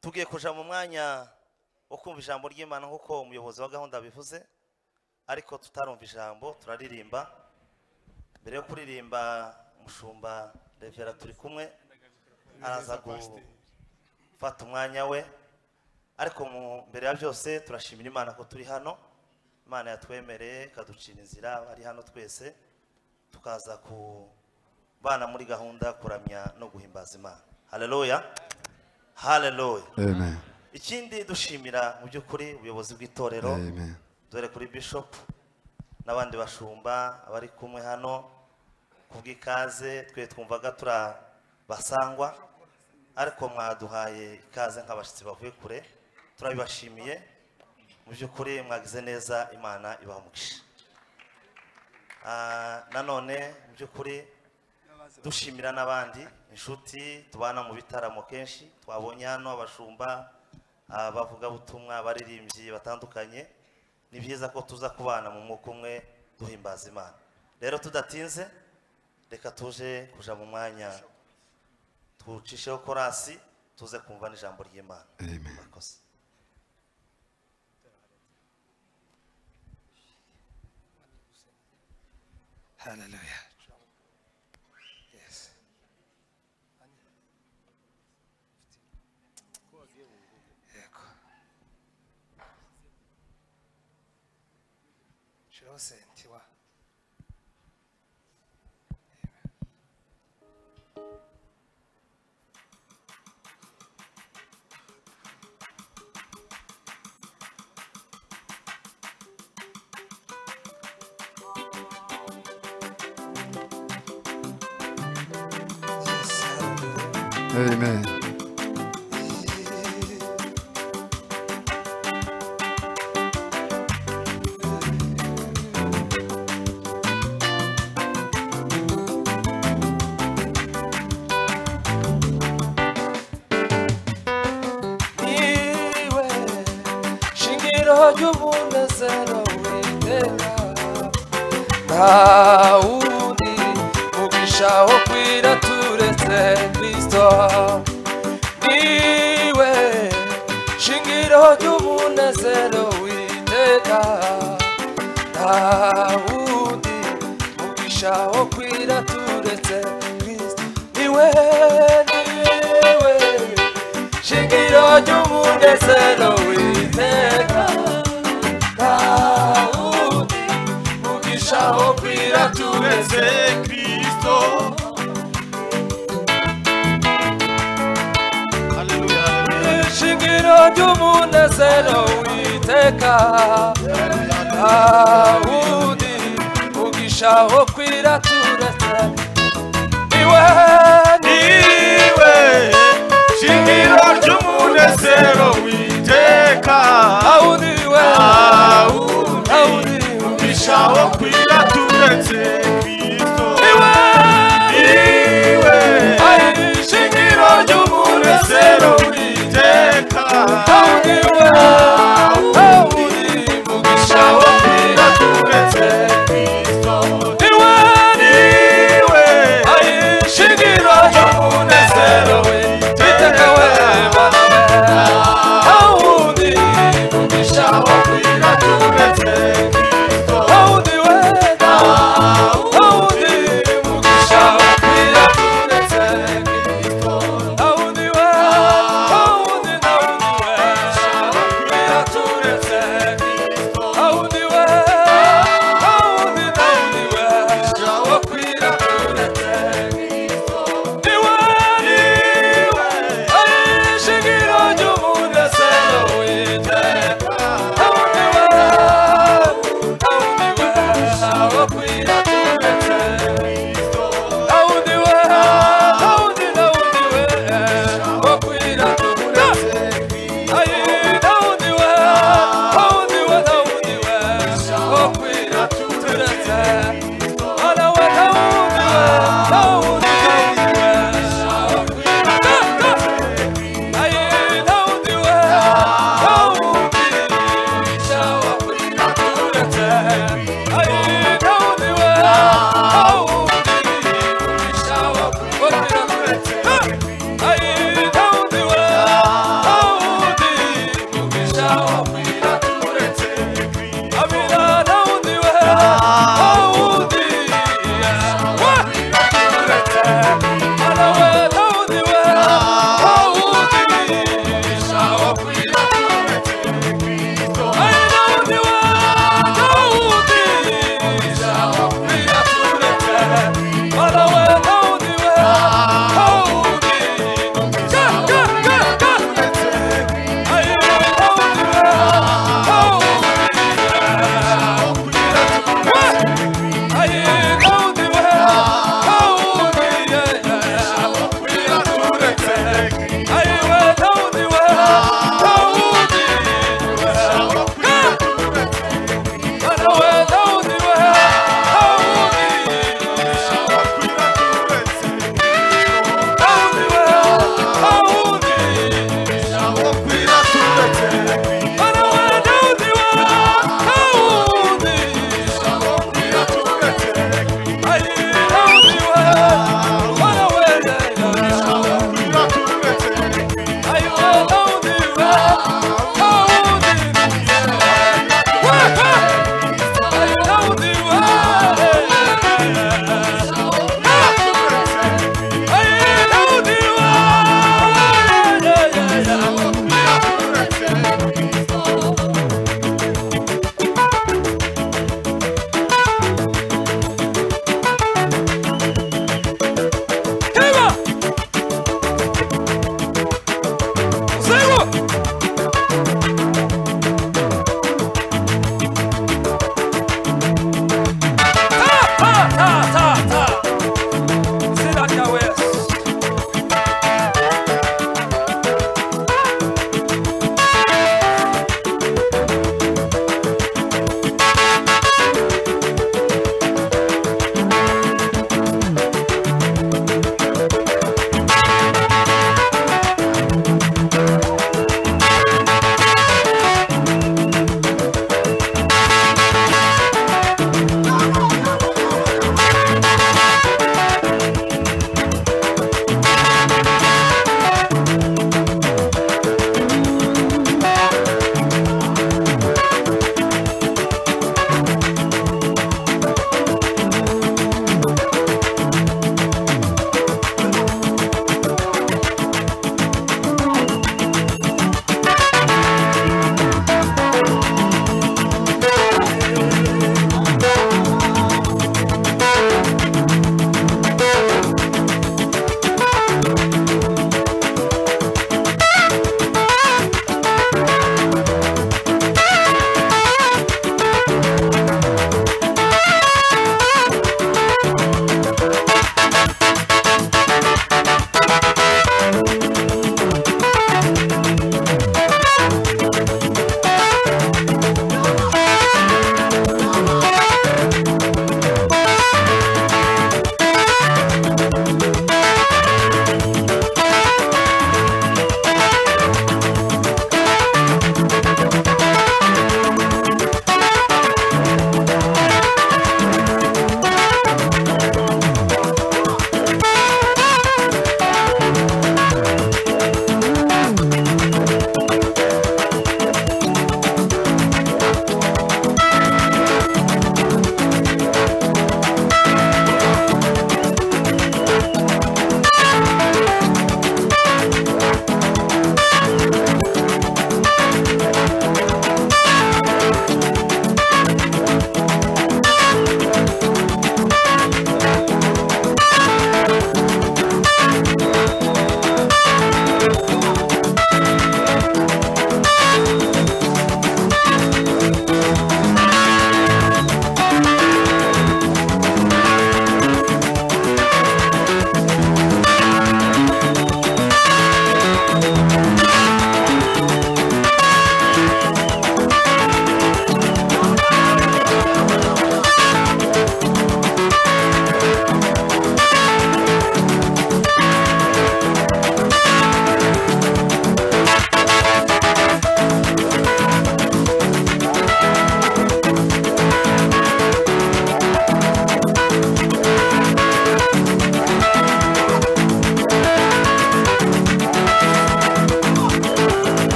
tugiye kuja mu mwanya wo kumva ijambo ry'imana nk'uko umuyobozi wa gahunda bivuze ariko tutarumva ijambo turaririmba mbere yo kuririmba umushumba revera turi kumwe araza gufata umwanya we ariko mu- mbere ya byose turashimira imana ko turi hano imana yatwemereye ikaducira inzira ari hano twese tukaza kubana muri gahunda yo kuramya no guhimbaza imana haleluya haleluya Amen. ikindi dushimira mu by'ukuri ubuyobozi bw'itorero Amen. dore kuri bishop n'abandi bashumba abari kumwe hano kubw'ikaze twe twumvaga turabasangwa ariko mwaduhaye ikaze nk'abashyitsi bavuye kure turabibashimiye mu by'ukuri mwagize neza imana ibaha umugisha Ah, nanone mu by'ukuri dushimira n'abandi inshuti tubana mu bitaramo kenshi twabonye hano abashumba abavugabutumwa abaririmbyi batandukanye ni byiza ko tuza kubana mu mwuka umwe duhimbaza imana rero tudatinze reka tuje kuja mu mwanya tucisheho korasi tuze kumva n'ijambo ry'imana Amen. Murakoze. Hallelujah. Yes. Yego. Shiraho sentiwa. Yes. hallelujah. Amen. Niwe shingiro ry'umunezero witeka nta wundi mugisha wo kwira turetse kristo niwe shingiro ry'umunezero witeka nta wundi mugisha wo kwira turetse kristo niwe niwe shingiro ry'umunezero w'iteka ntawundi ugishaho kwira turetse kristo shingiro ry'umunezero w'iteka ntawundi ugishaho kwira turetse niwe niwe shingiro ry'umunezero witeka awundi we awundi ugishaho kwira turetse kristo niwe niwe shingiro ry'umunezero witeka awundi we awundi ugishaho kwira turetse kristo niwe niwe shingiro ry'umunezero witeka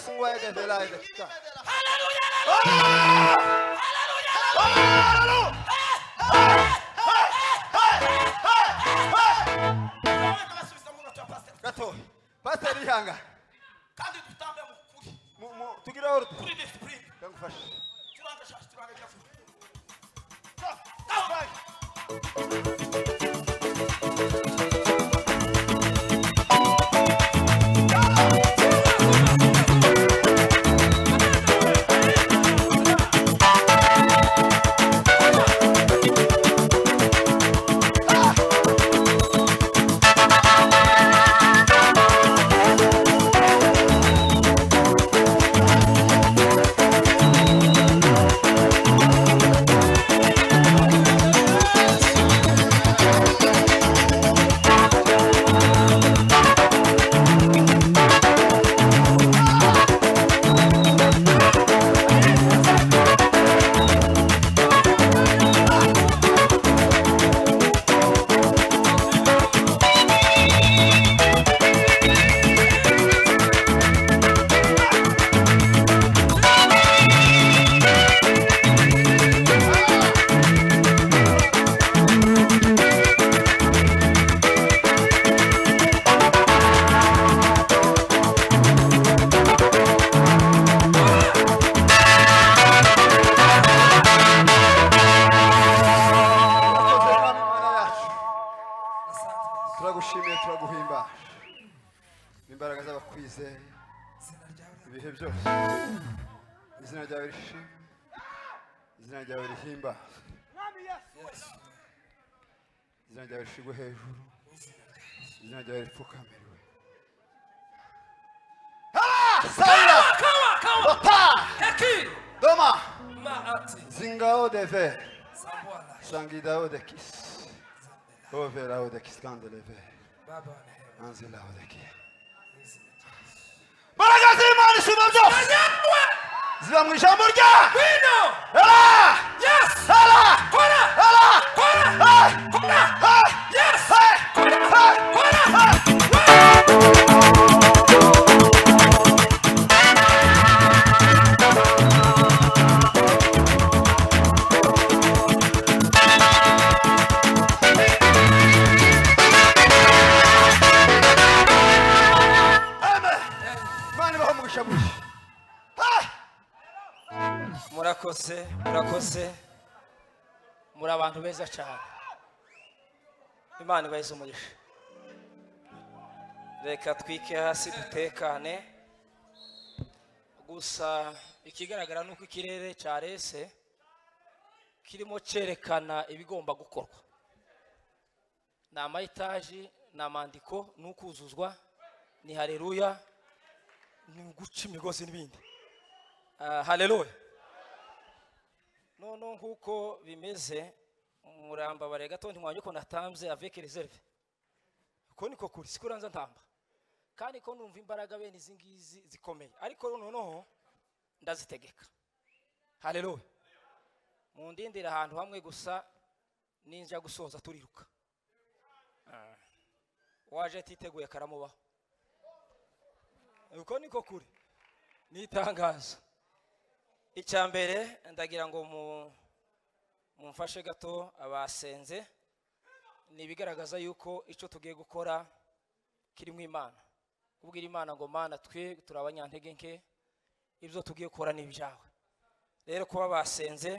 singwa edevela edekika gato pasiteri ihanga kandi dutambe mu kuri mu- mu- tugire orudi kuri disipurine ndagufasha turanga shashi turanga ibyavuye urakoze mwami mana yacu turagushimiye turaguhimba n'imbaraga z'abakwizeye ibihe byose izina ryawe rishimwe izina ryawe rihimba izina ryawe rishigwe hejuru izina ryawe ripfukamiriwe Ah, Saira, Bata, Heki! Doma, Maati! Zingao de Ver. Sambwana! Sangidao de Kis. Overao de Kis Gandeleve. Baba wa neema. Anzilao de Ki. Mbaraga z'Imana isumba byose Nyamwe! ziba mu ijambo rya Wino! Ela! Yes! Ela! Kora! Ela! Kora! Ah! Kora! Ah! Yes! Ah! Kora! Ah! Kora! Amen. Imana ibaho umugisha mwinshi. murakoze murakoze muri abantu beza cyane imana ibahize umugisha reka twike hasi dutekane gusa ikigaragara ni uko ikirere cya rese kirimo cyerekana ibigomba gukorwa ni amayitaji ni amandiko ni ukuzuzwa ni hareruya ni uguca imigozi n'ibindi Ah, hareruya none nk'uko bimeze murambabare gato ntimwanya uko natanze aveke reserve ko niko kuri siko uranza ntamba kandi ko numva imbaraga bene izi ngizi zikomeye ariko noneho ndazitegeka haleluya mundindira ahantu hamwe gusa ninja gusoza turiruka Ah. waje atiteguye karamubaho uko niko kuri n'itangazo icya mbere ndagira ngo mu- mumfashe gato abasenze ni ibigaragaza yuko icyo tugiye gukora kirimo imana kubwira imana ngo mana twe turi abanyantege nke ibyo tugiye gukora ni ibyawe rero kuba basenze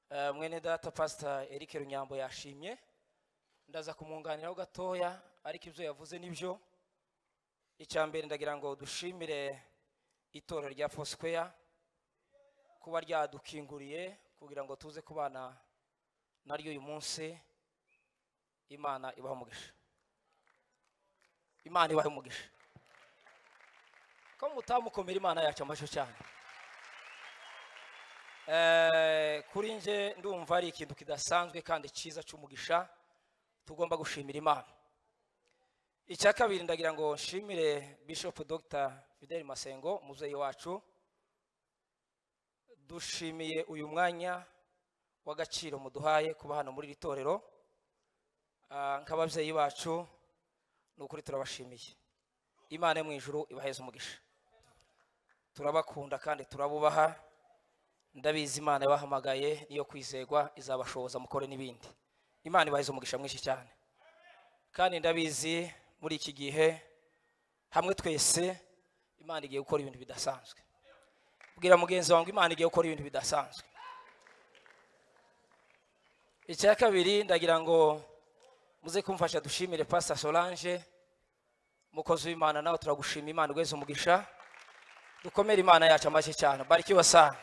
eh, mwene data pasita eric runyambo yashimye ndaza kumwunganiraho gatoya ariko ibyo yavuze nibyo icya mbere ndagira ngo dushimire itorero rya fosikweya kuba ryadukinguriye kugira ngo tuze kubana naryo uyu munsi imana ibaha umugisha imana ibaha umugisha ko mutamukomera imana yacu amashyo cyane Eh, kuri nje ndumva ari ikintu kidasanzwe kandi cyiza cy'umugisha tugomba gushimira imana icya kabiri ndagira ngo nshimire bishop dr fidel masengo muzeyi wacu dushimiye uyu mwanya w'agaciro muduhaye kuba hano muri iri torero Ah, nk'ababyeyi bacu ni ukuri turabashimiye imana yo mu ijuru ibaheze umugisha turabakunda kandi turabubaha ndabizi imana yabahamagaye niyo kwizegwa izabashoboza mukore n'ibindi imana ibahize umugisha mwinshi cyane kandi ndabizi muri iki gihe hamwe twese imana igiye gukora ibintu bidasanzwe bwira mugenzi wawe ngo imana igiye gukora ibintu bidasanzwe icya kabiri ndagira ngo muze kumfasha dushimire pasita solange mukozi w'imana nawe turagushima imana ugeze umugisha dukomere imana yacu amashyi cyane barikiwe sana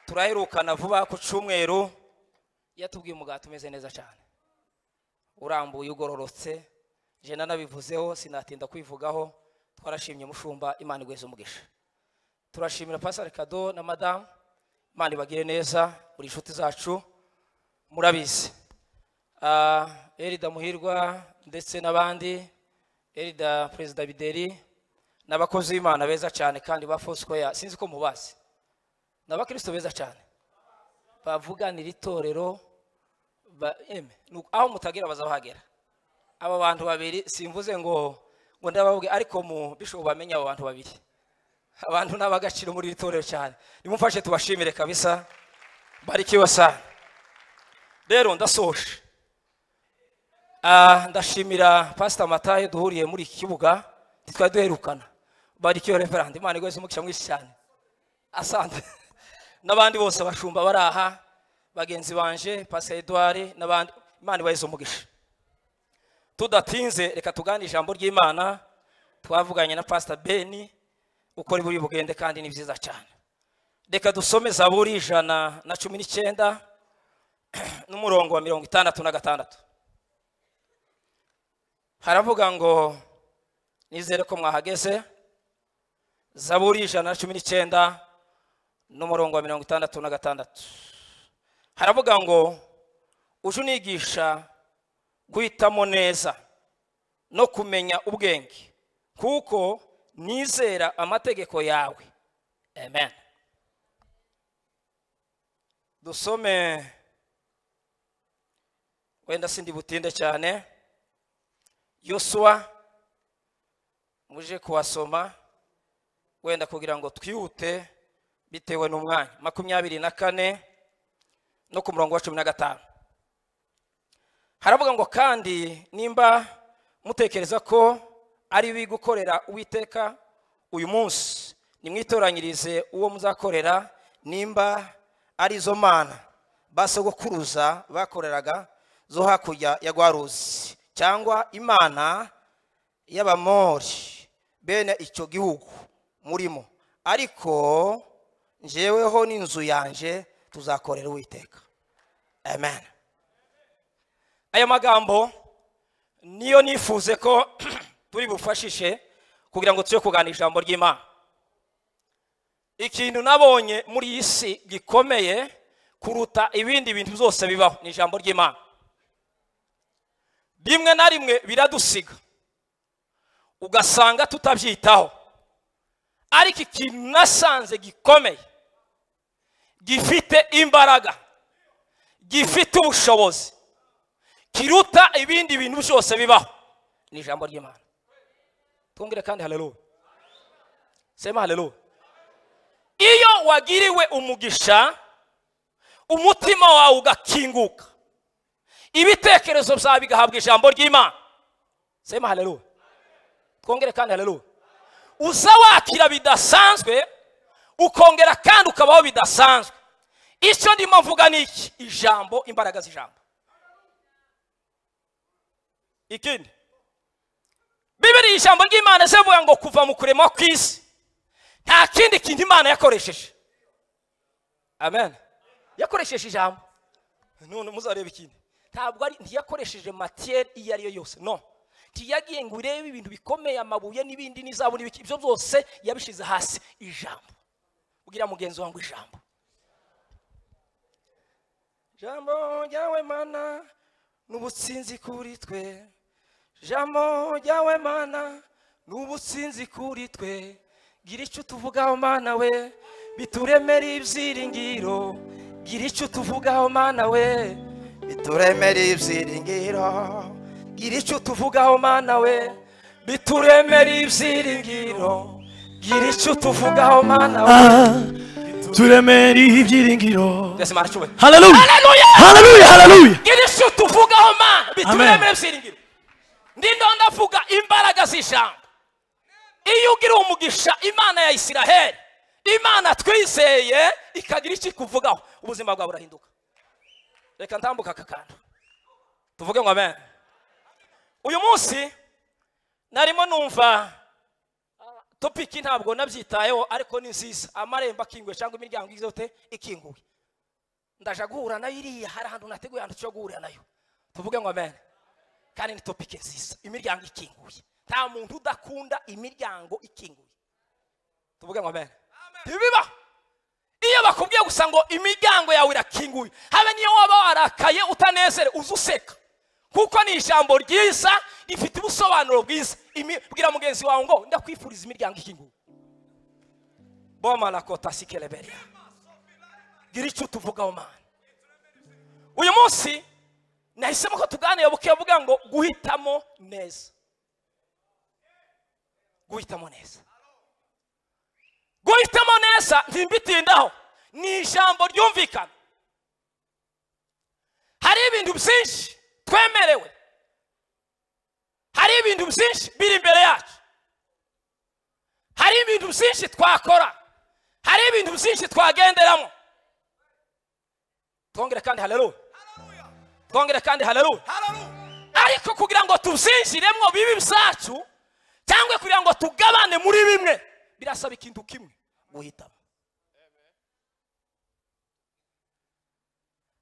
turaherukana vuba ku cyumweru yatubwiye umugati umeze neza cyane urambuye ugororotse jena nabivuzeho sinatinda kwivugaho twarashimye umushumba imana igweze umugisha turashimira pasiteri kado na madamu imana ibagire neza buri inshuti zacu murabizi Ah, erida muhirwa ndetse n'abandi erida perezida bideri ni abakozi b'imana beza cyane kandi ba fosikoya sinzi ko mubazi ni abakristo beza cyane bavuganira itorero ba- eme, ni uku- aho mutagera bazabahagera aba bantu babiri simvuze ngo ngo ndababwe ariko mu bishobo bamenye abo bantu babiri abantu ni ab'agaciro muri iri torero cyane nimumfashe tubashimire kabisa barikiwe sana rero ndasoje Ah, ndashimira pasita matayo duhuriye muri iki kibuga ntitwari duherukana barikiwe reverandi imana igweze umugisha mwinshi cyane asante n'abandi bose abashumba bari aha bagenzi banje pasiteri eduwari n'abandi imana ibaheze umugisha tudatinze reka tuganire ijambo ry'imana twavuganye na pasita beni uko buri bugende kandi ni byiza cyane reka dusome zaburi ijana na cumi n'icyenda n'umurongo wa mirongo itandatu na gatandatu haravuga ngo nizere ko mwahageze zaburi ijana na cumi n'icyenda n'umurongo wa mirongo itandatu na gatandatu haravuga ngo uje unigisha guhitamo neza no kumenya ubwenge kuko nizera amategeko yawe amen dusome wenda sindi butinde cyane yosuwa muje kuwasoma wenda kugira ngo twihute bitewe n'umwanya makumyabiri na kane no ku murongo wa cumi na gatanu haravuga ngo kandi nimba mutekereza ko ari bibi gukorera uwiteka uyu munsi nimwitoranyirize uwo muzakorera nimba ari izo mana basogokuruza bakoreraga zo hakurya ya rwaruzi cyangwa imana y'abamori bene icyo gihugu murimo ariko njyeweho n'inzu yanjye tuzakorera uwiteka amen aya magambo niyo nifuze ko turi bufashishe kugira ngo tujye kuganira ijambo ry'imana ikintu nabonye muri iyi si gikomeye kuruta ibindi bintu byose bibaho ni ijambo ry'imana rimwe na rimwe biradusiga ugasanga tutabyitaho ariko ikintu nasanze gikomeye gifite imbaraga gifite ubushobozi kiruta ibindi bintu byose bibaho ni ijambo ry'imana twongere kandi haleluya sema haleluya iyo wagiriwe umugisha umutima wawe ugakinguka ibitekerezo byawe bigahabwa ijambo ry'imana sema haleluya twongere kandi haleluya uza wakira bidasanzwe ukongera kandi ukabaho bidasanzwe icyo ndimo mvuga ni iki ijambo imbaraga z'ijambo ikindi bibiri ijambo ry'imana zivuga ngo kuva mu kurema kw'isi nta kindi kintu imana yakoresheje amen yakoresheje ijambo none muzareba ikindi ntabwo ari ntiyakoresheje matiyeri iyo ari yo yose no ntiyagiye ngo urebe ibintu bikomeye amabuye n'ibindi n'izabu n'ibiki ibyo byose yabishyize hasi ijambo ubwira mugenzi wawe ngo ijambo jambo ryawe mana n'ubutsinzi kuri twe jambo ryawe mana n'ubutsinzi kuri twe gira icyo utuvugaho mana we bituremere ibyiringiro gira icyo utuvugaho mana we bituremere ibyiringiro gira icyo utuvugaho mana we bituremere ibyiringiro gira icyo utuvugaho mana we turemera ibyiringiro mbese mana cyubahiro haleluya haleluya haleluya gira icyo utuvugaho mana bituremere Amen. byiringiro ndindo ndavuga imbaraga z'ijambo iyo ugira umugisha imana ya isiraheli imana twizeye ikagira icyo ikuvugaho ubuzima bwawe burahinduka reka ntambuka aka kantu tuvuge ngo amen uyu munsi narimo numva ah, topiki ntabwo nabyitayeho ariko ni nziza amarembo akinguye cyangwa imiryango yose ikinguye ndaja guhura nayo iriya hari ahantu nateguye ahantu cyo guhurira nayo tuvuge ngo amen kandi ni topiki nziza imiryango ikinguye nta muntu udakunda imiryango ikinguye tuvuge ngo amen ntibibaho iyo bakubwiye gusa ngo imiryango yawe irakinguye habe niyo waba warakaye utanezere uze useka kuko ni ijambo ryiza rifite ubusobanuro bwiza Imi- bwira mugenzi wawe ngo ndakwifuriza imiryango ikinguye bomarakota sikereberiya gira icyo utuvugaho mana uyu munsi nahisemo ko tuganira buke avuga ngo guhitamo neza guhitamo neza guhitamo neza ntimbitindaho ni ijambo ryumvikana hari ibintu byinshi twemerewe hari ibintu byinshi biri imbere yacu hari ibintu byinshi twakora hari ibintu byinshi twagenderamo twongere kandi haleluya twongere kandi haleluya ariko kugira ngo tubyinjiremo bibi byacu cyangwa kugira ngo tugabane muri bimwe birasaba ikintu kimwe guhitamo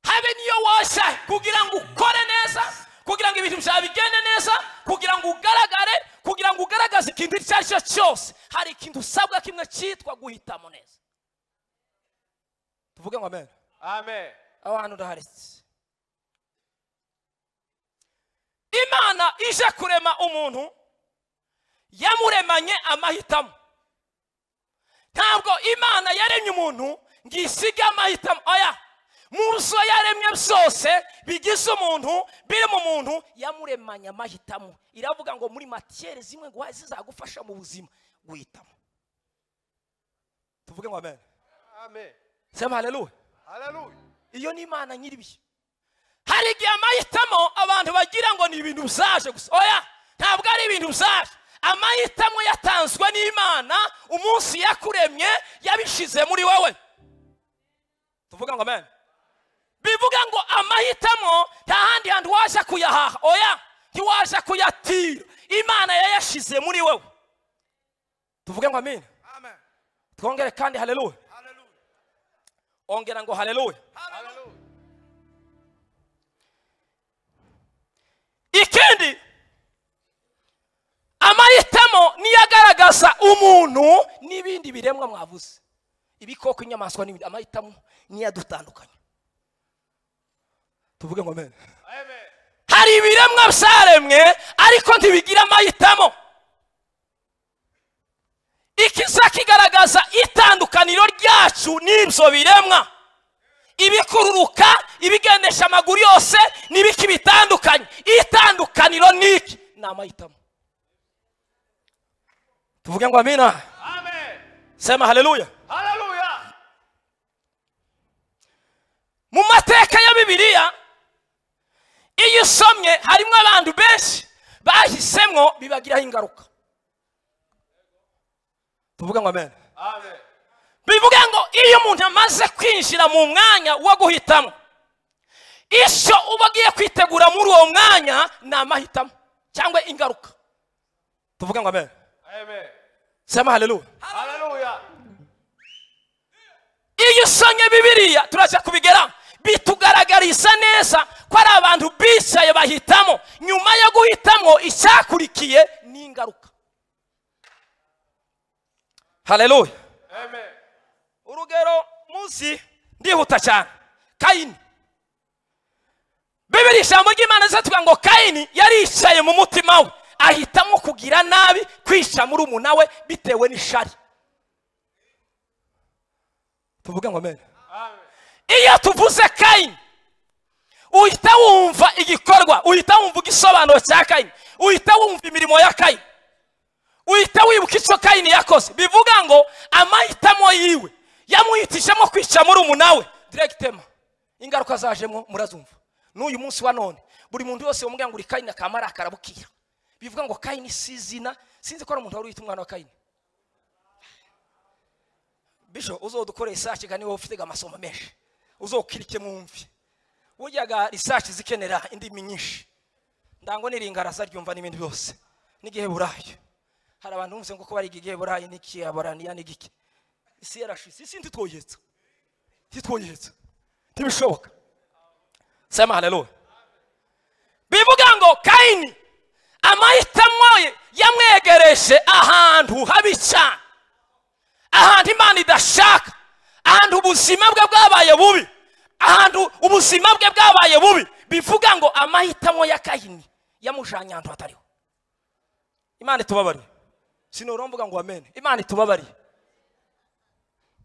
habe niyo woshya kugira ngo ukore neza kugira ngo ibintu byawe bigende neza kugira ngo ugaragare kugira ngo ugaragaze ikintu icyo ari cyo cyose hari ikintu usabwa kimwe cyitwa guhitamo neza tuvuge ngo amen amen aho hantu uraharetse imana ije kurema umuntu yamuremanye amahitamo ntabwo imana yaremye umuntu ngo isige amahitamo oya mu byo yaremye byose bigize umuntu biri mu muntu yamuremanye amahitamo iravuga ngo muri matiyeri zimwe ngo zizagufasha mu buzima guhitamo tuvuge ngo amen amen sema haleluya haleluya iyo ni imana nyiribihe hari igihe amahitamo abantu bagira ngo ni ibintu byaje gusa oya ntabwo ari ibintu byaje amahitamo yatanzwe n'imana umunsi yakuremye yabishize muri wowe tuvuga ngo amen bivuga ngo amahitamo nta handi hantu waza kuyahaha oya ntiwaza kuyatira imana yayashize muri wowe tuvuge ngo amen amen twongere kandi haleluya haleluya ongera ngo haleluya haleluya ikindi amahitamo niyo agaragaza umuntu n'ibindi biremwa mwavuze ibikoko inyamaswa n'ibindi amahitamo niyo adutandukanya tuvuge ngo amen amen hari ibiremwa byaremwe ariko ntibigira amahitamo ikiza kigaragaza itandukaniro ryacu n'ibyo biremwa ibikururuka ibigendesha amaguru yose n'ibiki bitandukanye itandukaniro ni iki ni amahitamo tuvuge ngo amina amen sema haleluya haleluya mu mateka ya bibiliya iyo usomye harimo abantu benshi bahisemo bibagiraho ingaruka tuvuga ngo amen amen bivuga ngo iyo umuntu amaze kwinjira mu mwanya wo guhitamo icyo uba ugiye kwitegura muri uwo mwanya ni amahitamo cyangwa ingaruka tuvuga ngo amen amen sema haleluya haleluya iyo usomye bibiliya turaza kubigeraho bitugaragariza neza ko ari abantu bicaye bahitamo nyuma yo guhitamo icyakurikiye ni ingaruka haleluya amen urugero munsi ndihuta cyane kayini bibiri ijambo ry'imana zatuga ngo kayini yaricaye mu mutima we ahitamo kugira nabi kwica muri we bitewe n'ishari tuvuge ngo amen iyo tuvuze kayini uhita wumva igikorwa uhita wumva igisobanuro cya kayini uhita wumva imirimo ya kayini uhita wibuka icyo kayini yakoze bivuga ngo amahitamo yiwe yamuhitishamo kwica muri umunawe diregitema ingaruka zajemo murazumva n'uyu munsi wa none buri muntu wese wamubwira ngo uri kayini akamara akarabukira bivuga ngo kayini si izina sinzi ko ari umuntu wari wita umwana wa kayini bisho uzodukore risashi kandi wowe ufite amasomo menshi uzokirike mwumve buryaga risashi zikenera indimi nyinshi ndango niringaraza ryumva n'ibintu byose n'igihe burayo hari abantu bumvise ngo ko bariga igihe burayi n'iki abaraniya n'igiki isi yarashize isi ntitwoyetse ntitwoyetse ntibishoboka sema haleluya bivuga ngo kayini amahitamo ye yamwegereje ahantu habi cyane ahantu imana idashaka ahantu ubuzima bwe bwabaye bubi ahantu ubuzima bwe bwabaye bubi bivuga ngo amahitamo ya kayini yamujanye ahantu hatariho imana itubabariye sinora mvuga ngo amen imana itubabariye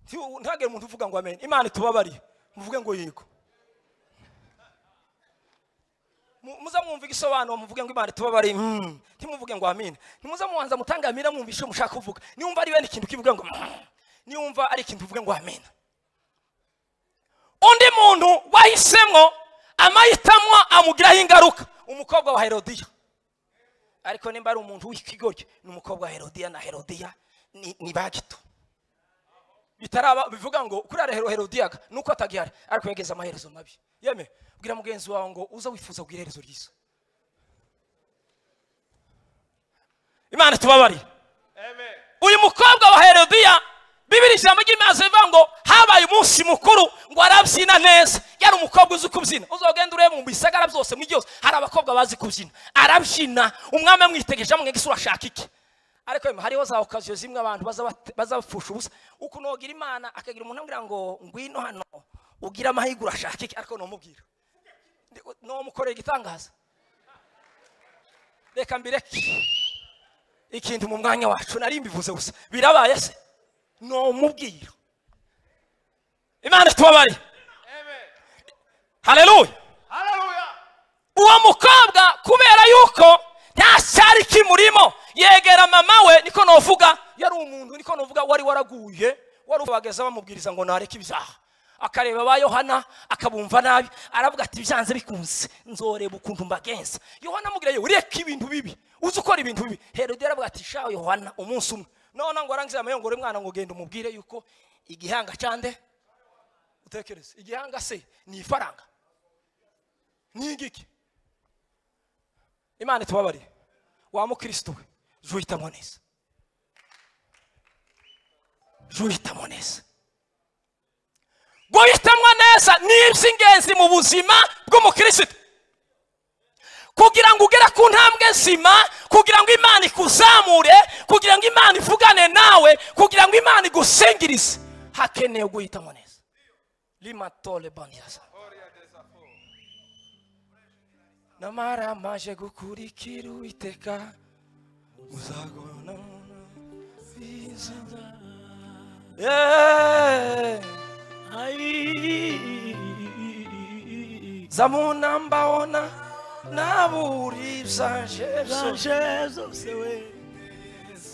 Nti- ntihagire umuntu uvuga ngo amen imana itubabariye muvuge ngo yego Mu- muza mwumva igisobanuro muvuge ngo imana itubabariye mm. ntimuvuge ngo amin nimuza mubanza mutangamira mwumva icyo mushaka kuvuga niwumva ari bene ikintu kivuga ngo mm. niwumva ari ikintu uvuge ngo amen undi muntu wahisemo amahitamo amugiraho ingaruka umukobwa wa herodiya ariko nimba ari umuntu w'ikigoryi ni umukobwa wa herodiya na herodiya ni, ni bagito bitaraba bivuga ngo kuri ara Hero- herodiyaga nuko atagihari ariko yageze amaherezo mabi yeme bwira mugenzi wawe ngo uza wifuza kugira iherezo ryiza imana tubabariye amen uyu mukobwa wa herodiya bibiri ijambo ry'imana rivuga ngo habaye umunsi mukuru ngo arabyina neza yari umukobwa uzi kubyina uzogenda urebe mu bisagara byose mu byose hari abakobwa bazi kubyina arabyina umwami amwitegereje amwe ese urashaka iki ariko yemwe hariho za okaziyo zimwe abantu baza bate- baza bapfusha ubusa ukuntu wagira imana akagira umuntu amubwira ngo ngwino hano ugire amahirwe urashaka iki ariko numubwira numukorera igitangaza reka mbireke ikintu mu mwanya wacu nari mbivuze gusa birabaye se numubwira imana itubabare amen haleluya haleluya uwo mukobwa kubera yuko nta cyari kimurimo yegera mama we niko novuga yari umuntu niko novuga wari waraguye wari ubageza bamubwiriza ngo nareke ibyaha akareba ba yohana akabumva nabi aravuga ati byanze bikunze nzoreba ukuntu mbagenza yohana amubwira yo ureka ibintu bibi uzi ukora ibintu bibi herode yaravuga ati shaho yohana umunsi umwe none ngo arangize amayongoro y'umwana ngo genda umubwire yuko igihanga cyande utekereze igihanga se ni ifaranga ni igiki imana itubabariye wa mukristo we jya uhitamo neza jya uhitamo neza guhitamwa neza ni iby'ingenzi mu buzima bw'umukristo kugira ngo ugere ku ntambwe nzima kugira ngo imana ikuzamure kugira ngo imana ivugane nawe kugira ngo imana igusingirize hakeneye guhitamo neza limatole bandiyaza namara maje gukurikira uwiteka muzagona bizana Eh, za munambaona naburiza jesu yesu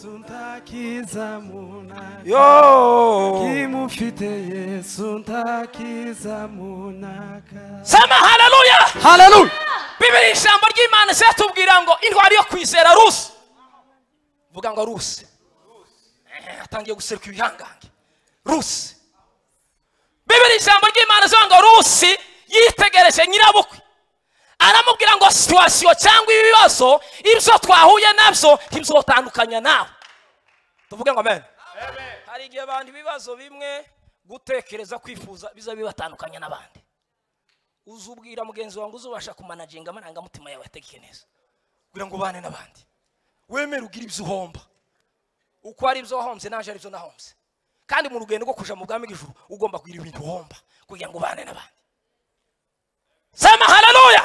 ntakiza muna yo kimufite yesu ntakiza munaka sema haleluya Hallelujah. bibiri ijambo ry'imana ziratubwira ngo intwari yo kwizera rusi vuga ngo rusi Eh, atangiye guseruka ibihangange rusi bibiri ijambo ry'imana zivuga ngo rusi yitegereje nyirabukwe aramubwira ngo situwasiyo cyangwa ibibazo ibyo twahuye nabyo ntibizotandukanya nawe tuvuge ngo amen hari igihe abantu ibibazo bimwe gutekereza kwifuza biza bibatandukanya n'abandi uzubwira mugenzi wawe ngo uzubasha kumanaginga amarangamutima yawe ategeke neza kugira ngo ubane n'abandi wemere ugire ibyo uhomba uko ari ibyo wahombye naje ari byo nahombye kandi mu rugendo rwo kuja mu bwami bw'ijuru ugomba kugira ibintu uhomba kugira ngo ubane n'abandi sema haleluya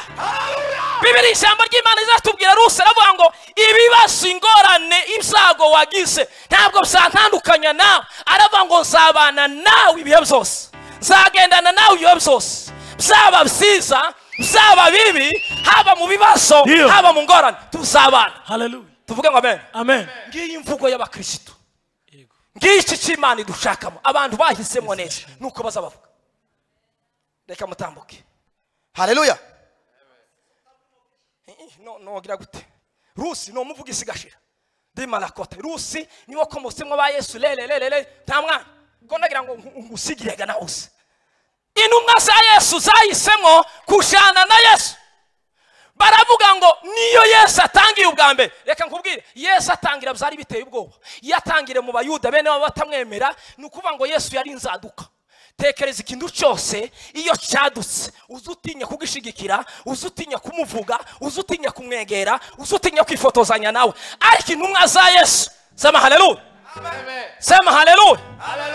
bibiri ijambo ry'imana izatubwira ruse aravuga ngo ibibazo ingorane ibyago wagize ntabwo bizantandukanya nawe aravuga ngo nzabana nawe ibihe byose nzagendana nawe ibihe byose byaba byiza byaba bibi haba mu bibazo Iyo. haba mu ngorane tuzabana Hallelujah. tuvuge ngo amen amen ngiyi imvugo y'abakirisitu ngiki cy'imana idushakamo abantu bahisemo neza nuko bazabavuga reka mutambuke haleluya no nogira gute rusi ni umuvuga isigashira ndi marakote rusi niwo ko musimu ba yesu rere rere rere nta mwana ko nagira ngo ngu- ngusigire gana use intumwa za yesu zahisemo kushana na yesu baravuga ngo niyo yesu atangiye ubwa mbere reka nkubwire yesu atangira byari biteye ubwoba iyo atangire mu bayuda bene baba batamwemera ni ukuvuga ngo yesu yari inzaduka tekereza ikintu cyose iyo cyadutse uzi utinya kugishigikira uzi utinya kumuvuga uzi utinya kumwegera uzi utinya kwifotozanya nawe ariko intumwa za yesu sema haleluya sema haleluya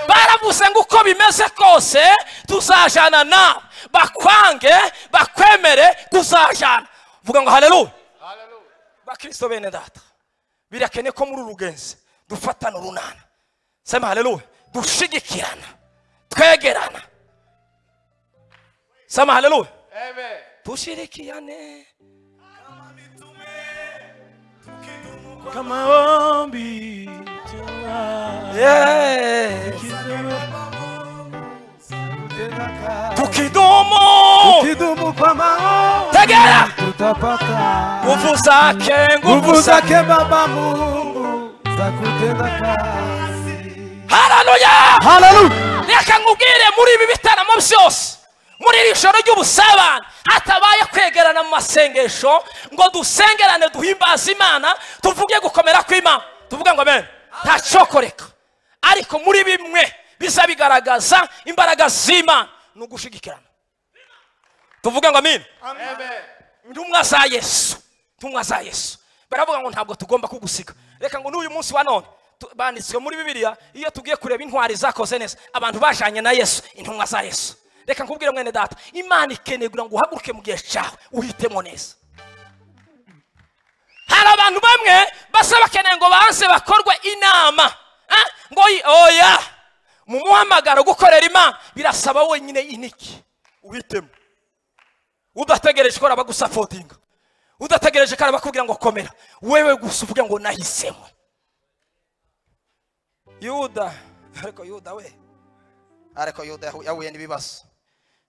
baravuze ngo uko bimeze kose tuzajana nawe bakwange bakwemere tuzajana vuga ngo haleluya bakristo bene data birakene ko muri uru rugenzi dufatana urunana sema haleluya dushigikirana twegerana sema haleluya Amen. tushirikiane kama ombi yeah. tukidumu Tukidumu kwa maombi tegera tutapata nguvu zake nguvu zake Baba Mungu za kutenda kazi. haleluya haleluya reka nkubwire muri ibi bitaramo byose muri iri joro ry'ubusabane hatabaye kwegerana mu masengesho ngo dusengerane duhimbaze imana tuvuge gukomera kw'imana tuvuge ngo amen ntacyokoreka ariko muri bimwe biza bigaragaza imbaraga z'imana ni ugushigikirana tuvuge ngo amin ntumwa za yesu ntumwa za yesu baravuga ngo ntabwo tugomba kugusiga reka ngo n'uyu munsi wa none tu- banditswe muri bibiliya iyo tugiye kureba intwari zakoze neza abantu bajanye na yesu intumwa za yesu reka nkubwire mwene data imana ikeneye kugira ngo uhaguruke mu gihe cyawe uhitemo neza hari abantu bamwe basa bakeneye ngo banze bakorwe inama Ah, ngo yi- oya mu muhamagaro gukorera imana birasaba wenyine iniki uhitemo udategereje ko abagusapotinga udategereje ko arabakubwira ngo komera wewe gusa uvuge ngo nahisemo yuda ariko yuda we ariko yuda yahu- yahuye n'ibibazo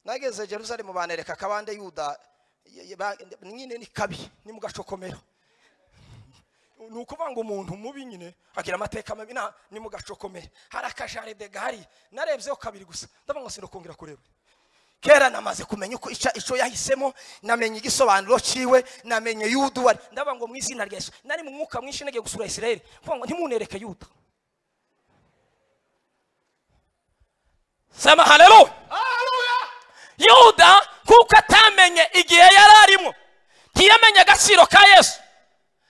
nageze jerusalemu banereka akabande yuda y- y- ba- nyine ni kabi ni mu gacokomero ni ukuvuga ngo umuntu mubi nyine agira amateka mabi na- ni mu gacokomero hari akajaride gahari narebyeho kabiri gusa ndavuga ngo sinakongera kureba kera namaze kumenya uko ica ico yahisemo namenye igisobanuro ciwe namenye yuda uwari ndavuga ngo mu izina rya yesu nari mu mwuka mwinshi nagiye gusura isirayeli mvuga ngo ntimunereke yuda sema haleluya yuda kuko atamenye igihe yari arimo ntiyamenye agaciro ka yesu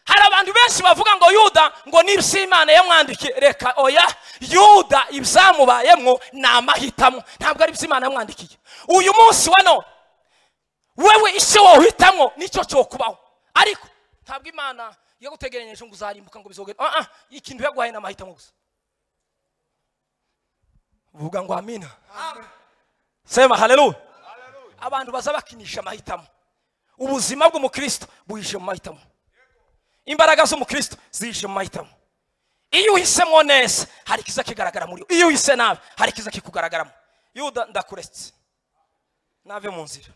hari abantu benshi bavuga ngo yuda ngo nibyo imana yamwandikiye reka oya yuda ibyamubayemo ni amahitamo ntabwo ari byo imana yamwandikiye uyu munsi wa none wewe icyo wohitamo nicyo cyo kubaho ariko ntabwo imana yagutegereranije ngo uzarimbuka ngo bizogere ah ah ikintu yaguhaye ni amahitamo gusa vuga ngo amina sema haleluya abantu baza bakinisha amahitamo ubuzima bw'umukristo buhishe mu mahitamo imbaraga z'umukristo zihishe mu mahitamo iyo uhisemo neza hari ikiza kigaragara muri wowe. iyo uhise nabi hari ikiza kikugaragaramo yuda ndakuretse nave mu nzira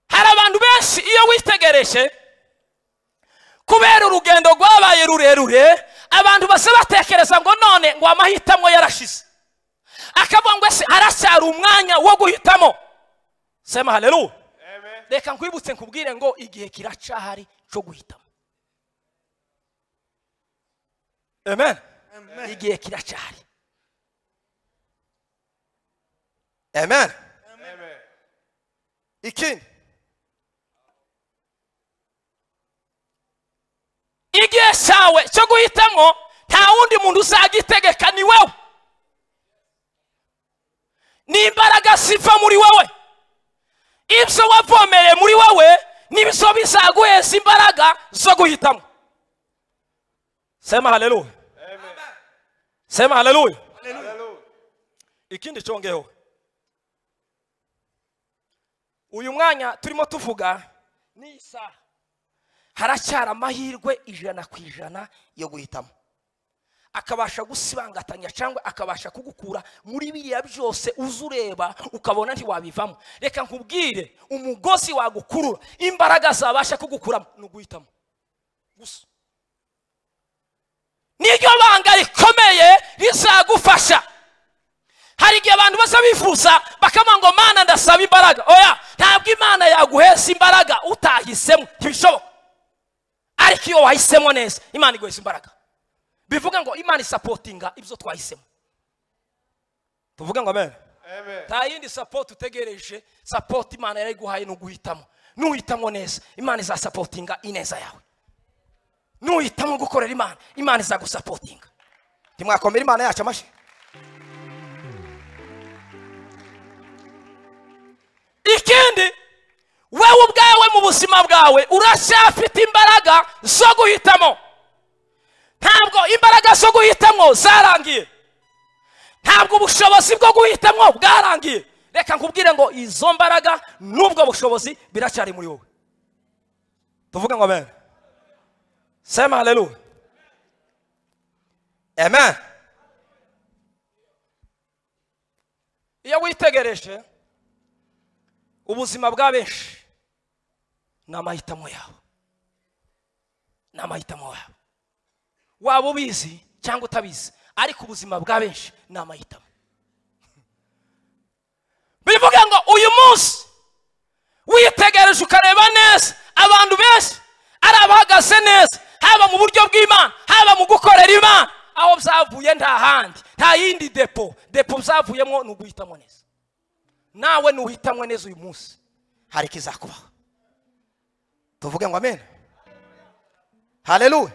hari abantu benshi iyo witegereje kubera urugendo rwabaye rurerure abantu basa batekereza ngo none ngo amahitamo yarashize akavuga ngo ese haracyari umwanya wo guhitamo sema haleluya reka nkwibutse nkubwire ngo igihe kiracahari cyo guhitamo amen igihe kiracahari amen ikindi igihe cyawe cyo guhitamo nta wundi muntu uzagitegeka ni wowe ni imbaraga ziva muri wowe ibyo wavomereye muri wowe nibyo bizaguheza imbaraga zo guhitamo sema haleluya sema haleluya ikindi cyongeho uyu mwanya turimo tuvuga ni isaha haracyari amahirwe ijana ku ijana yo guhitamo akabasha gusibangatanya cyangwa akabasha kugukura muri biriya byose uza ureba ukabona ntiwabivamo reka nkubwire umugozi wagukurura imbaraga zabasha kugukuramo ni uguhitamo gusa niryo banga rikomeye rizagufasha hari igihe abantu baza bifuza bakavuga ngo mana ndasaba imbaraga oya ntabwo imana yaguhesa imbaraga utahisemo ntibishoboka ariko iyo wahisemo neza imana iguhesa imbaraga bivuga ngo imana isapotinga ibyo twahisemo tuvuga ngo amen Amen. nta yindi sapoti utegereje sapoti imana yarayiguhaye ni uguhitamo nuhitamo neza imana izasapotinga ineza yawe nuhitamo gukorera imana imana izagusapotinga ntimwakomera imana yacu amashyi ikindi wewe ubwawe mu buzima bwawe uracyafite imbaraga zo guhitamo ntabwo imbaraga zo guhitamo zarangiye ntabwo ubushobozi bwo guhitamo bwarangiye reka nkubwire ngo izo mbaraga n'ubwo bushobozi biracyari muri wowe tuvuge ngo amen sema haleluya amen iyo witegereje ubuzima bwa benshi ni amahitamo yawe ni amahitamo yawe waba ubizi cyangwa utabizi ariko ubuzima bwa benshi ni amahitamo bivuga ngo uyu munsi witegereje ukareba neza abantu benshi ari abahagaze neza haba mu buryo bw'imana haba mu gukorera imana aho byavuye nta handi nta yindi depo depo byavuyemo ni uguhitamo neza nawe nuhitamwe neza uyu munsi hari ikizakubaho tuvuge ngo amen haleluya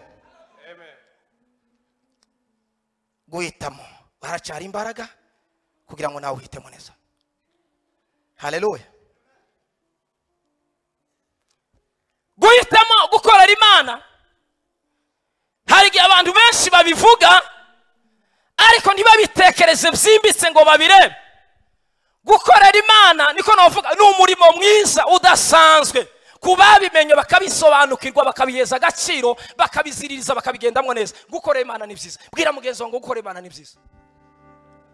guhitamo haracyari imbaraga kugira ngo nawe uhitemo neza haleluya guhitamo gukorera imana hari igihe abantu benshi babivuga ariko ntibabitekereze byimbitse ngo babirebe gukorera imana niko navuga ni umurimo mwiza udasanzwe ku babimenye bakabisobanukirwa bakabiheza agaciro bakabiziririza bakabigendamo neza gukorera imana ni byiza bwira mugenzi wawe ngo gukorera imana ni byiza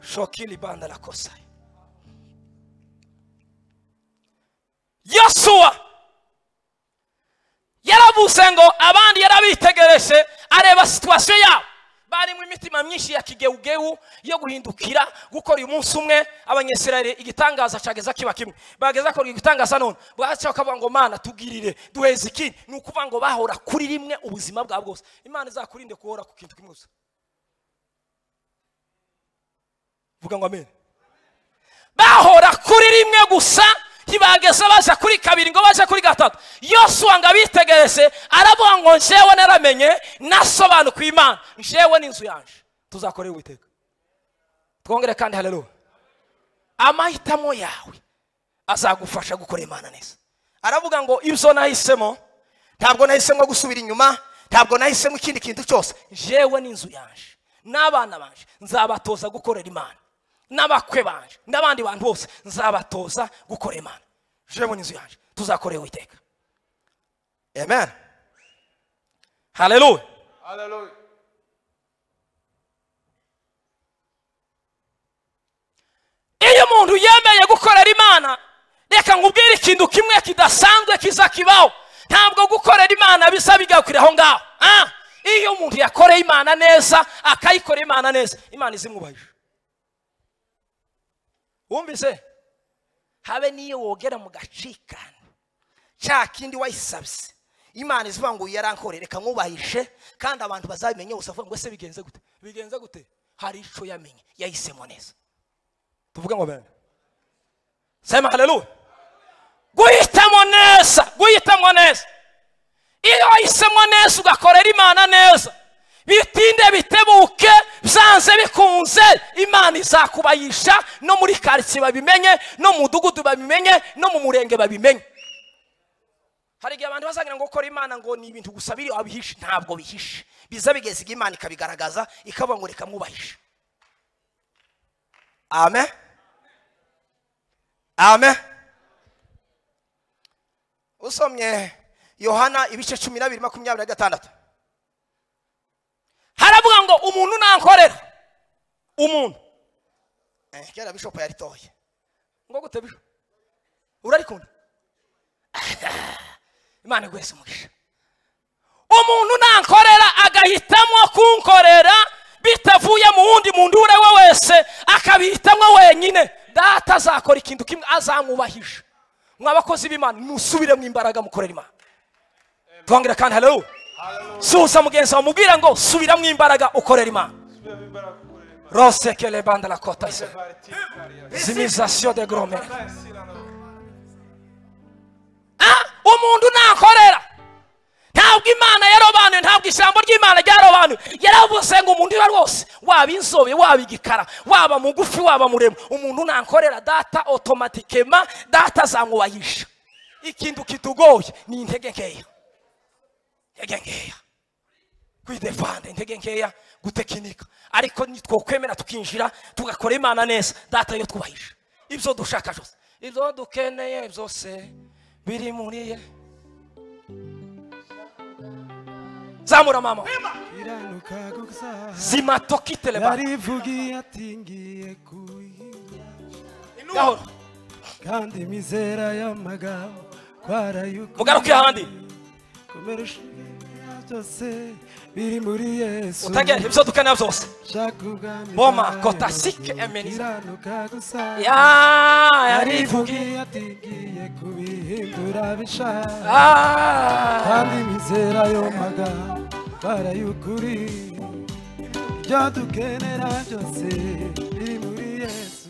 shokiri banda la kosa yosuwa yaravuze ngo abandi yarabitegereje areba situwasiyo yabo barimo imitima myinshi ya kigewugewu yo guhindukira gukora uyu munsi umwe abanyesirayeli igitangaza cyageza kiba kimwe bageza kora igitangaza none bwaca bakavuga ngo mana tugirire duheze ikindi ni ukuvuga ngo bahora kuri rimwe ubuzima bwabo bwose imana izakurinde guhora ku kintu kimwe gusa vuga ngo amen bahora kuri rimwe gusa ntibageze baja kuri kabiri ngo baje kuri gatatu yosuwa ngo abitegereze aravuga ngo njyewe naramenye nasobanukiwe imana njyewe n'inzu yanje tuzakorera uwiteka twongere kandi haleluya amahitamo yawe azagufasha gukorera imana neza aravuga ngo ibyo nahisemo ntabwo nahisemo gusubira inyuma ntabwo nahisemo ikindi kintu cyose njyewe n'inzu yanje n'abana banje nzabatoza gukorera imana n'abakwe banje n'abandi bantu bose nzabatoza gukorera imana jewe n'inzu yanje tuzakorera uwiteka amen haleluya Hallelujah. iyo umuntu yemeye gukorera imana reka nkubwire ikintu kimwe kidasanzwe kiza kibaho ntabwo gukorera imana bisa bigakwira aho ngaho Ah, iyo umuntu yakoreye imana neza akayikorera imana neza imana izimwubahije wumvise habe n'iyo wogera mu gacikana cya kindi wayisabye imana izivuga ngo yarankore reka nkubahishe kandi abantu bazabimenye gusa avuga ngo ese bigenze gute bigenze gute hari icyo yamenye yahisemo neza tuvuge ngo bene sema haleluya guhitamo neza guhitamo neza iyo wahisemo neza ugakorera imana neza bitinde bitebuke byanze bikunze imana izakubayisha no muri karitsiye babimenye no mu mudugudu babimenye no mu murenge babimenye hari igihe abantu bazagira ngo gukora imana ngo ni ibintu gusa biri wabihishe ntabwo bihishe biza bigeze igihe imana ikabigaragaza ikavuga ngo reka mwubahishe amen amen usomye yohana ibice cumi n'abiri makumyabiri na gatandatu haravuga ngo umuntu nankorera umuntu Eh, kera bishopu yaritoye ngo gute bisho urarikunda imana igwese umugisha umuntu nankorera agahitamo kunkorera bitavuye mu wundi muntu uwo ari we wese akabihitamo wenyine data azakora ikintu kimwe azamwubahisha mwa bakozi b'imana musubiremo imbaraga mukorera imana twongera kandi haleluya suhuza mugenzi wawe mubwira ngo subiramo imbaraga ukorera imana rose kele banda la kota se zimisation de gromere Ah, umuntu nakorera ntabwo imana yarobanuye ntabwo ijambo ry'imana ryarobanuye yaravuze ngo umuntu iwe rwose waba inzobe waba igikara waba mugufi waba muremure umuntu nankorera data otomatikema data azamwubahisha ikintu kitugoye ni intege nkeya intege nkeya kwidefanda intege nkeya gutekinika ariko nitwokwemera tukinjira tugakora imana neza data yo twubahisha ibyo dushaka byose ibyo dukeneye byose biri muri ye zamura mama kiranuka gusa zima tokiteleba yarivugiye ati ngiye kuyiha gahoro kandi mizera y'amagambo twarayukuye mugaruke ahandi komera ushimira byose biri muri yesu utagera ibyo dukeneye byose shaka ubwami Boma, bwawe, kotasike, emeniza. kiranuka gusa Ya- yarivugiye yarivugiye ati ngiye kubihindura bishaka Ah. kandi mizera ayo magambo bara y'ukuri ibyo dukenera byose biri muri yesu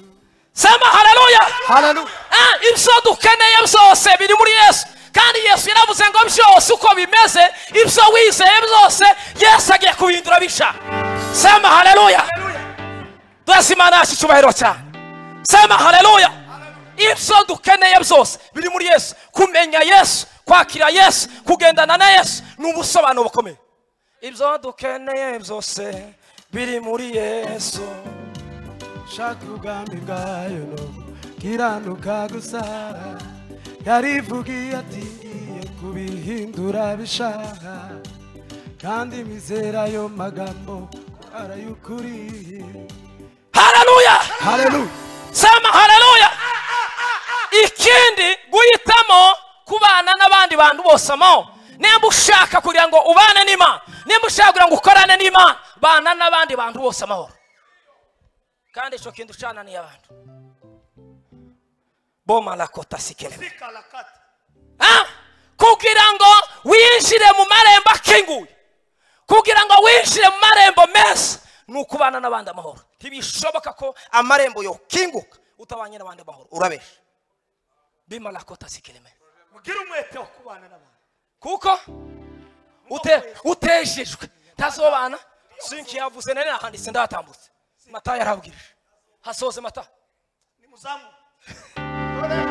sema haleluya haleluya Ah, ibyo dukeneye byose biri muri yesu kandi yesu yaravuze ngo byose uko bimeze ibyo wizeye byose yesu agiye kubihindura bisha sema haleluya bless imana yacu icyubahiro cyane sema haleluya ibyo dukeneye byose biri muri yesu kumenya yesu kwakira yesu kugendana na yesu ni ubusobanuro bukomeye ibyo dukeneye byose biri muri yesu shaka ubwami bwayo no kiranuka gusa yarivugiye ati ngiye kubihindura bishaka kandi mizera ayo magambo bara y'ukuri haleluya haleluya sema haleluya ikindi guhitamo kubana n'abandi bantu bose mo nimba ushaka kugira ngo ubane n'imana nimba ushaka kugira ngo ukorane n'imana bana n'abandi bantu bose amahoro kandi icyo kintu ucananiye abantu boma lakota sikeleme Ah, kugira ngo winjire mu marembo akinguye kugira ngo winjire mu marembo meza ni ukubana n'abandi amahoro ntibishoboka ko amarembo yokinguka utabanye n'abandi amahoro urabesha bimarakota sikireme mugire umwete wo kubana n'abantu kuko ute utejejwe ntazobana sinki yavuze nari nahanditse ndatambutse mata yarabwirije hasoze mata ni muzamu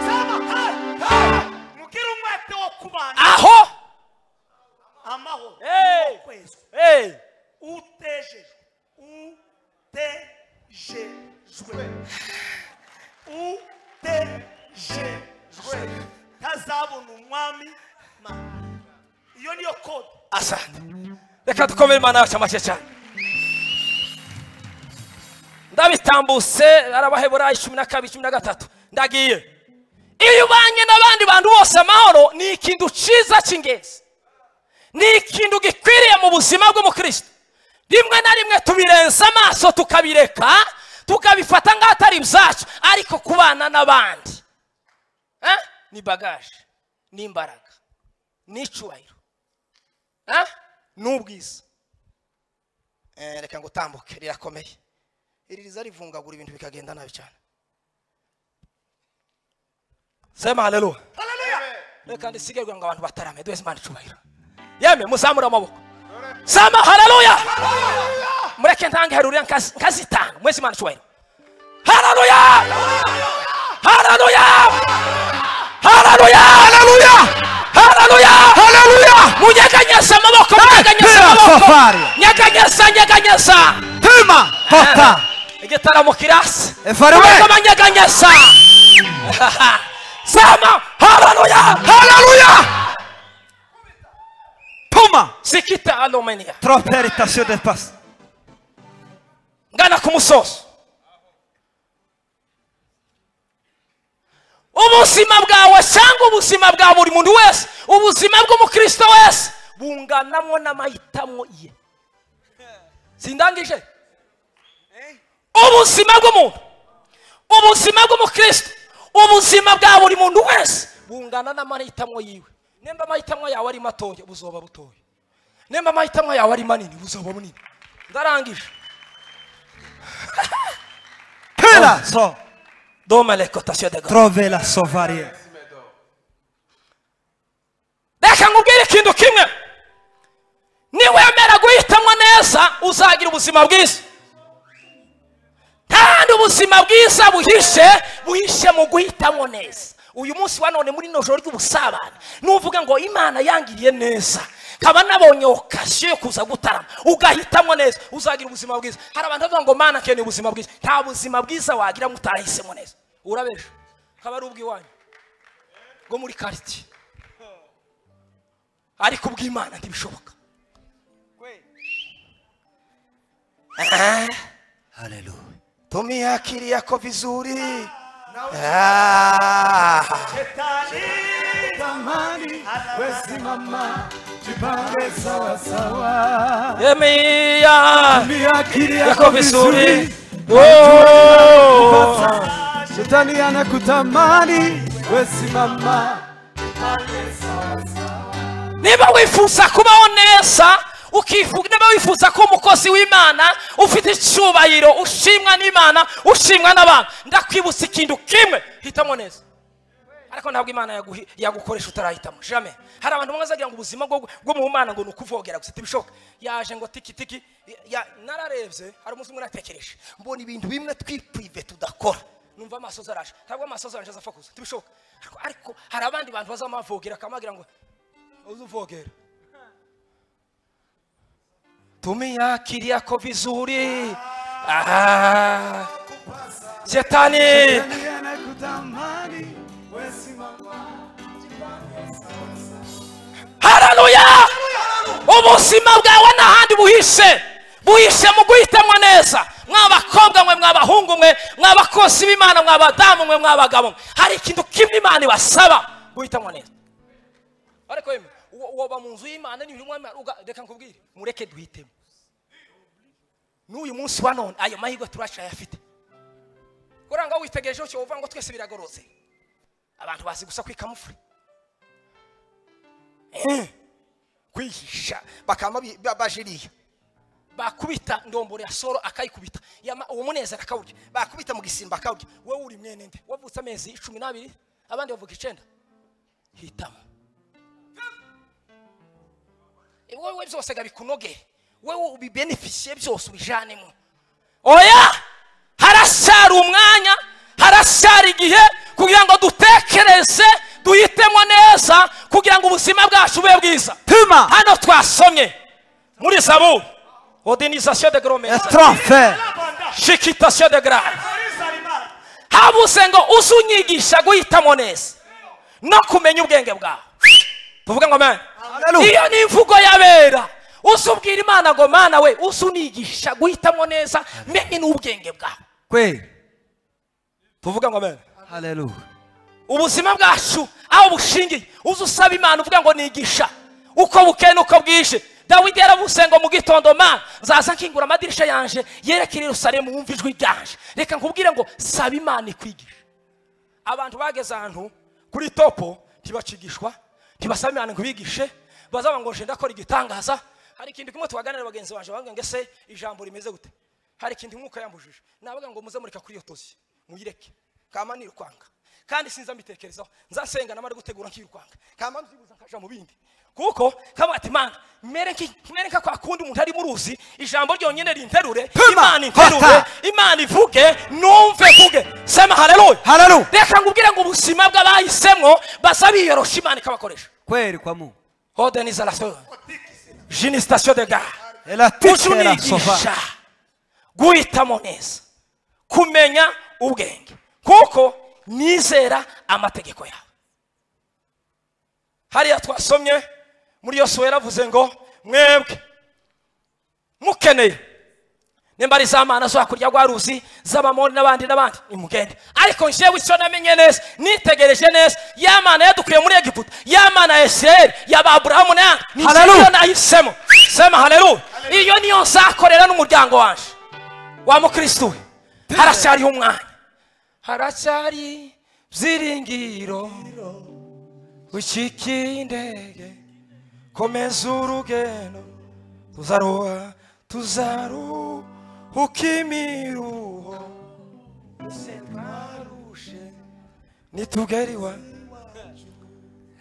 sema hai hai mugire umwete wo kubana aho amahoro Hey! kwezi hey. utejejwe utejejwe utejejwe ntazabona umwami mama iyo niyo kode asante reka dukomere imana yacu amashyi cyane ndabitambutse arabaheburayi cumi na kabiri cumi na gatatu ndagiye iyo ubanye n'abandi bantu bose amahoro ni ikintu cyiza cy'ingenzi ni ikintu gikwiriye mu buzima bw'umukristo rimwe na rimwe tubirenza amaso tukabireka tukabifata nk'atari ibyacu ariko kubana n'abandi Eh? ni bagaje ni imbaraga ni icyubahiro Ah? ni ubwiza Eh, reka ngo utambuke rirakomeye iri riza rivungagura ibintu bikagenda nabi cyane sema haleluya reka ndisige kugira ngo abantu batarame duheze imana icubahiro yemwe muzamure amaboko sema haleluya mureke ntange harurira nkazi- nkazitanga mwese imana icubahiro haleluya haleluya haleluya haleluya haleluya haleluya munyeganyeza amaboko munyeganyeza Hera, amaboko safari. nyeganyeza nyeganyeza hima igitaramo kirasi Efarume. mureke abanyeganyeza sema haleluya Hallelujah. Puma. sikita alomenia Trophée irritation des passes. ngana ku musozo ubuzima bwawe cyangwa ubuzima bwa buri muntu wese ubuzima bw'umukristo wese bunganamo n'amahitamo ye sindangije ubuzima bw'umuntu ubuzima bw'umukristo ubuzima bwa buri muntu wese bungana n'amahitamo yiwe nimba amahitamo yawe ari matoya buzoba butoya nimba amahitamo yawe ari manini buzoba bunini ndarangije Pela. So. doma lekotation de gahunda Trouvez la sauvarie. reka nkubwire ikintu kimwe niwemera guhitamo neza uzagira ubuzima bwiza kandi ubuzima bwiza buhishe buhishe mu guhitamo neza uyu munsi wa none muri nijoro ry'ubusabane nuvuga ngo imana yangiriye neza nkaba nabonye okasiyo yo kuza gutarama ugahitamo neza uzagira ubuzima bwiza hari abantu bavuga ngo mana akeneye ubuzima bwiza nta buzima bwiza wagira mutarahisemo neza urabesha akaba ari ubw'iwanyu bwo muri karitsiye ariko ubw'imana ntibishoboka Alléluia. tumia akili yako vizuri Tamani wesimama, jipange sawa sawa. yemia Tumia akili yako yako vizuri vizuri, Oh. pata shetani anakutamani, wesimama niba wifuza kubaho neza ukivuga niba wifuza ko umukozi w'imana ufite icyubahiro ushimwa n'imana ushimwa n'abantu ndakwibutsa ikintu kimwe hitamo neza ariko ntabwo imana yaguhi- yagukoresha utarahitamo jame hari abantu bamwe bazagira ngo ubuzima bwo bwo mu mana ngo ni ukuvogera gusa ntibishoboka yaje ngo tiki tiki ya- ya- nararebye hari umunsi umwe natekereje mbona ibintu bimwe twipurive tudakora numva amasozi araje ntabwo amasozi araje azafakuza ntibishoboka ariko, ariko hari abandi bantu bazamavogera akamubwira ngo uzuvogera tumia akili yako vizuri Ah. shetani shetani anakutamani, wesimama haleluya ubuzima bwawe n'ahandi buhishe buhishe mu guhitamo neza mw'abakobwa mwe mw'abahungu mwe mw'abakozi b'imana mw'abadamu mwe mw'abagabo mwe hari ikintu kimwe imana ibasaba guhitamo neza ariko yemwe uwo- woba mu nzu y'imana n'ibintu mw'imana uga- reka nkubwire mureke duhitemo n'uyu munsi wa none ayo mahirwe turacayafite kuranga witegerejeho cyo uvuga ngo twese biragorotse abantu bazi gusa kwikamufure kwihisha bakaba babi- ba- baje iriya bakubita ndomboro ya soro akayikubita Yama- uwo munezero akawurya bakubita mu gisimba akawurya wowe uri mwene nde wavutse amezi cumi n'abiri abandi bavuga icenda hitamo Eh, wowe byose gabikunogere wowe ubibenefisiye byose ubijanemo oya haracyari umwanya haracyari igihe kugira ngo dutekereze duhitemo neza kugira ngo ubuzima bwacu bube bwiza Puma. hano twasomye muri zaburi ordinizasiyo de Et gromeza trophée. shikitasiyo de grave habuze ngo uze unyigisha guhitamo neza no kumenya ubwenge bwawe tuvuge ngo amen Hallelujah. iyo ni imvugo y'abera uze ubwira imana ngo mana we uze unigisha guhitamo neza menye n'ubwenge bwawe Oui. tuvuge ngo amen Alléluia. ubuzima bwacu aho bushingiye uze usaba imana uvuga ngo nigisha uko bukeye n'uko bwije dawidi yaravuze ngo mu gitondo mana nzaza nkingura amadirisha yanje yerekere yerusalemu wumva ijwi ryanje reka nkubwire ngo saba imana ikwigisha abantu bageze ahantu kuri topo ntibacigishwa ntibasaba imana ngo bigishe bazaba ngo nje ndakora igitangaza hari ikintu kimwe tubaganira bagenzi banjye bavuga ngo ese ijambo rimeze gute hari ikintu umwuka yambujije navuga ngo muze mureka kuri iyo tozi muyireke kama nirukwanga kandi sinza mbitekerezaho nzasenga namara gutegura nkirukwanga kama nzibuza nkaja mu bindi kuko kama ati mana mere nki- mere nka kwa kundi umuntu ari mu ruzi ijambo ryonyine rinterure imana interure Hata. imana ivuge numve mvuge sema haleluya Hallelujah. reka nkubwire ngo ubuzima bw'abahisemo basa biyorosha imana ikabakoresha Quel quoi mon? hodenizarasiyo jini sitasiyo de gare Et la uje titre la sauvage. unigisha guhitamo neza kumenya ubwenge kuko nizera amategeko yawe hariya twasomye muri iyo suwe yaravuze ngo mwebwe mukeneye nimba ari za mana zo hakurya rwa ruzi z'abamoni n'abandi n'abandi nimugende ariko njyewe icyo namenye neza nitegereje neza ya mana yadukuye muri egiputa ya mana ya isirayeli yaba aburahamu n'ayandi ni Hallelujah. njyewe nahisemo sema haleluya iyo niyo nzakorera n'umuryango wanjye wa mukristo we haracyariho umwanya haracyari byiringiro ukikiye indege komeza urugendo tuzaroha tuzaruhuka imiruho se twarushe nitugeriwa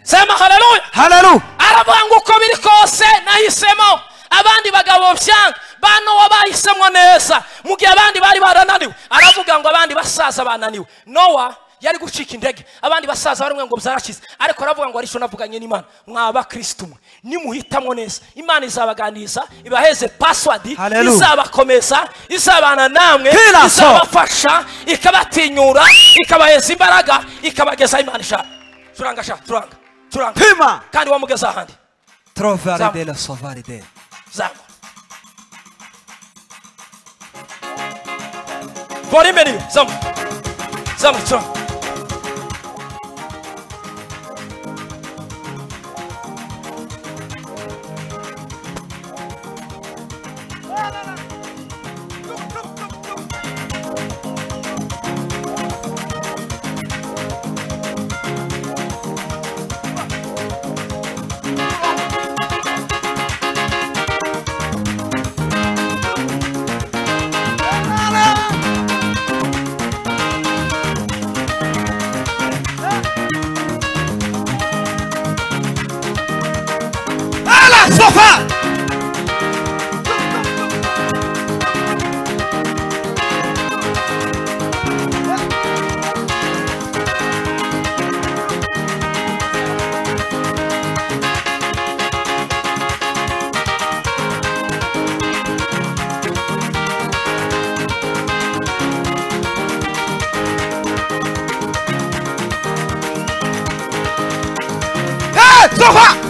sema haleluya Hallelujah. aravuga ngo uko biri kose nahisemo abandi bagabo byanga bano wo bahisemwo neza mu gihe abandi bari barananiwe aravuga ngo abandi basaza bananiwe nowa yari gucika indege abandi basaza barimwe ngo byarakize ariko aravuga ngo aricyo navuganye n'imana mwaba kristo mwe nimuhitamwo neza imana izabaganiriza ibaheze paswadi Hallelujah. izabakomeza izabana namwe Kila so. izabafasha ikabatinyura ikabaheza imbaraga ikabageza aho imana ishaka turanga sha turanga turanga Pima. kandi wamugeza ahandi Trovare Zam- della sovaride. zamu bora imbere iyo zamu zamu turamu Alla sofa. Hey, sofa.